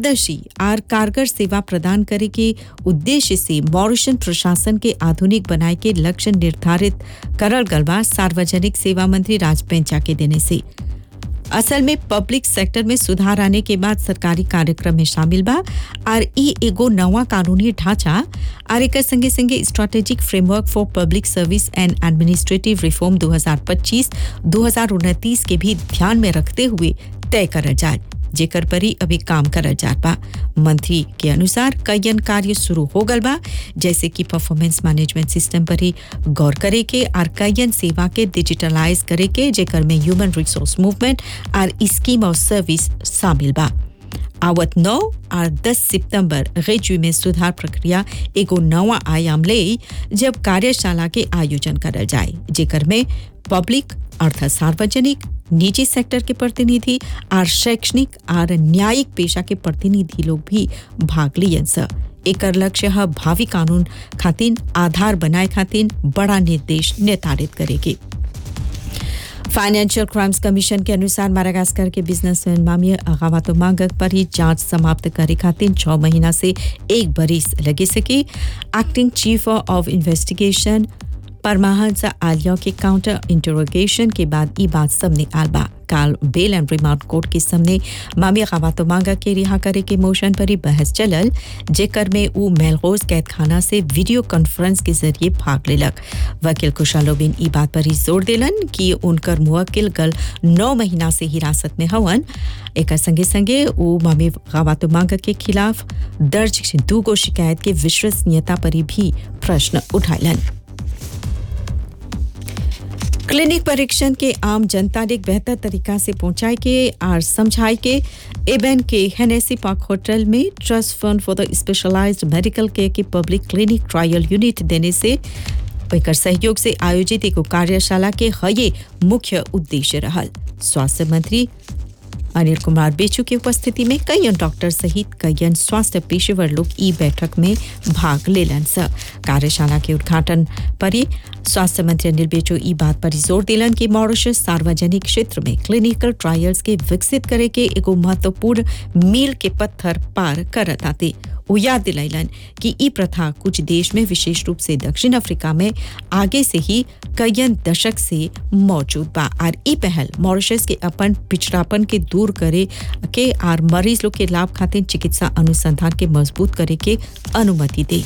पारदर्शी और कारगर सेवा प्रदान करे के उद्देश्य से मॉरिशन प्रशासन के आधुनिक बनाए के लक्ष्य निर्धारित करल गल बा सार्वजनिक सेवा मंत्री राज पेंचा के देने से असल में पब्लिक सेक्टर में सुधार आने के बाद सरकारी कार्यक्रम में शामिल बा और ई एगो नवा कानूनी ढांचा और एक संगे संगे strategic framework for public service and administrative reform 2025-2029 के भी ध्यान में रखते हुए तय करल जाए जेकर पर ही अभी काम करल जात बा मंत्री के अनुसार कईयन कार्य शुरू हो गल बा जैसे कि परफॉर्मेंस मैनेजमेंट सिस्टम पर ही गौर करे के और कईयन सेवा के डिजिटलाइज करे के जेकर में ह्यूमन रिसोर्स मूवमेंट और स्कीम ऑफ सर्विस शामिल बा आवत 9 और 10 सितंबर रेजू में सुधार प्रक्रिया एगो नवा आयाम ले जब कार्यशाला के आयोजन करल जाए जेकर में पब्लिक अर्थात सार्वजनिक निजी सेक्टर के प्रतिनिधि और शैक्षणिक और न्यायिक पेशा के प्रतिनिधि लोग भी भाग लियन स एकर लक्ष्य है भावी कानून खातिन आधार बनाए खातिन बड़ा निर्देश निर्धारित करेगी फाइनेंशियल क्राइम्स कमीशन के अनुसार मारागास्कर के बिजनेसमैन मामी अगावातो मांगक पर ही जांच समाप्त करे खातिर छह महीना से एक बरिस लगे सके acting chief of investigation Paramhans आलिया के काउंटर इंटरोगेशन के बाद ई बात सामने आल बा काल बेल एंड रिमांड कोर्ट के सामने मामी खवातो मांगा के रिहा करे के मोशन पर ही बहस चलल जेकर में ऊ मेलगोज कैद खाना से वीडियो कॉन्फ्रेंस के जरिए भाग लेलक वकील कुशालोबिन ई बात पर ही जोर दिलन कि उनकर मुवक्किल गल नौ महीना से हिरासत में हवन एक संगे संगे ऊ मामी खवातो मांगा के खिलाफ दर्ज दूगो शिकायत के विश्वसनीयता पर भी प्रश्न उठाइलन क्लिनिक परीक्षण के आम जनता ने बेहतर तरीका से पहुंचाए के और समझाए के एबेन के हेनेसी पार्क होटल में trust fund for the specialised medical care की पब्लिक क्लिनिक ट्रायल यूनिट देने से एकर सहयोग से आयोजित एक कार्यशाला के हये मुख्य उद्देश्य रहल स्वास्थ्य मंत्री अनिल कुमार बेचू की उपस्थिति में कई डॉक्टर सहित कई स्वास्थ्य पेशेवर लोग ई बैठक में भाग लेलन स कार्यशाला के उद्घाटन पर ही स्वास्थ्य मंत्री अनिल बेचू ई बात पर जोर दिलन कि मॉरिशस सार्वजनिक क्षेत्र में क्लिनिकल ट्रायल्स के विकसित करे के एगो महत्वपूर्ण मील के पत्थर पार करत आते वो याद दिलैलन कि ई प्रथा कुछ देश में विशेष रूप से दक्षिण अफ्रीका में आगे से ही कईयन दशक से मौजूद बा और ई पहल मॉरिशस के अपन पिछड़ापन के दूर करे के और मरीज लोग के लाभ खातिर चिकित्सा अनुसंधान के मजबूत करे के अनुमति दे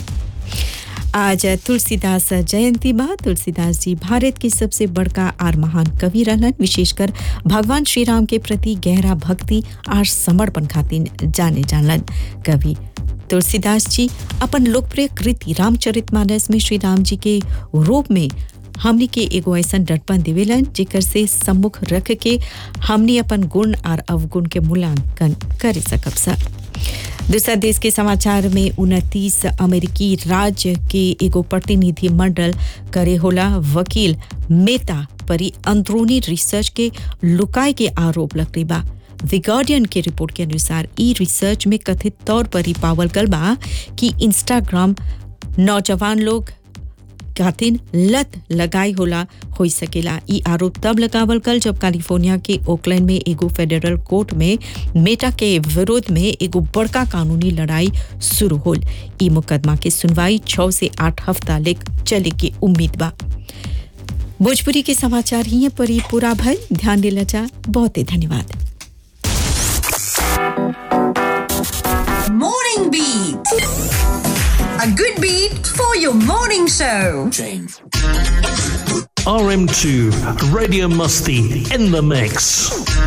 आज तुलसीदास जयंती बा तुलसीदास जी भारत के सबसे बड़का और महान कवि रहलन विशेषकर भगवान श्री राम के प्रति गहरा भक्ति और समर्पण खातिर जाने जानलन कवि तुलसीदास जी अपन लोकप्रिय कृति रामचरितमानस में श्री राम जी के रूप में हमनी के एगो ऐसा डटपन देवेलन जेकर से सम्मुख रख के हमनी अपन गुण और अवगुण के मूल्यांकन कर सकब सा दूसरा देश के समाचार में उनतीस अमेरिकी राज्य के एगो प्रतिनिधि मंडल करे होला वकील मेता परी अंदरूनी रिसर्च के लुकाए के आरोप लगते बा द गार्डियन के रिपोर्ट के अनुसार ई रिसर्च में कथित तौर पर ही पावल गल बा कि इंस्टाग्राम नौजवान लोग खातिन लत लगाई होला हो सकेला ई आरोप तब लगावल कल जब कैलिफोर्निया के ओकलैंड में एगो फेडरल कोर्ट में मेटा के विरोध में एगो बड़का कानूनी लड़ाई शुरू होल ई मुकदमा के सुनवाई छः से आठ हफ्ता लेक चले के उम्मीद बा भोजपुरी के समाचार ही पर ही पूरा भय ध्यान दिला जा बहुत ही धन्यवाद Morning Beat. A good beat for your morning show. RM2 Radio Musty in the mix.